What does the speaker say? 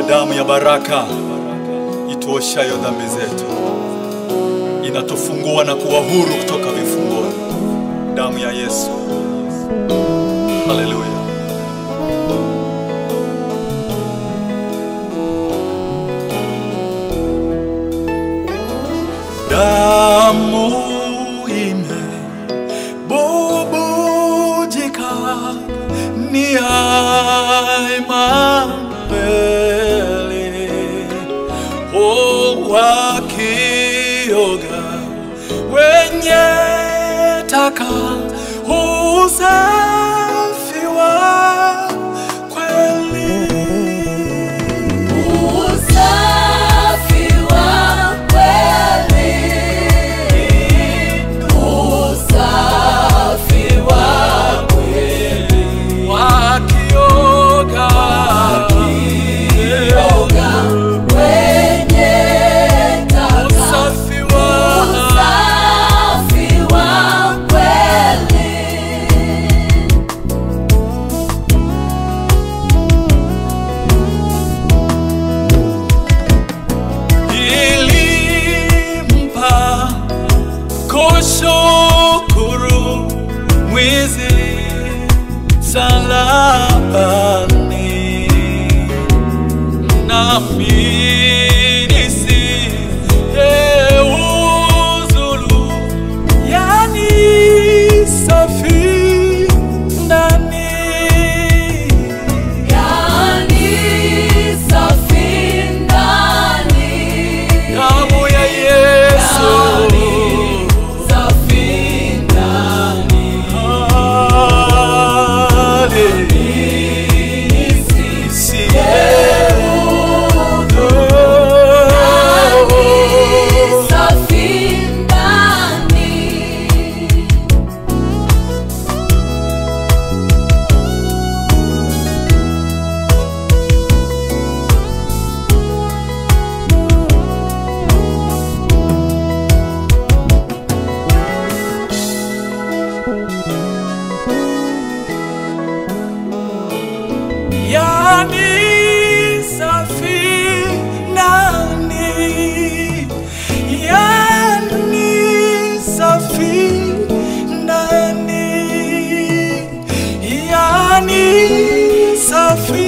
damu ya baraka ituoshayo dhambi zetu, inatufungua na kuwa huru kutoka vifungoni. Damu ya Yesu. Haleluya. Damu imebubujika ni Imanueli, oh, wakioga wenye taka usafi wa kweli Usafi wa kweli, usafi wa kweli, wakioga yoga wenye taka, usafi wa usafi wa kweli. ilimpa kushukuru mwizi salabani nami nisiyeuzulu yani safi ndani Yani safi ndani, damu ya Yesu safi ndani, safi ndani. Yani safi ndani, yani safi ndani, yani safi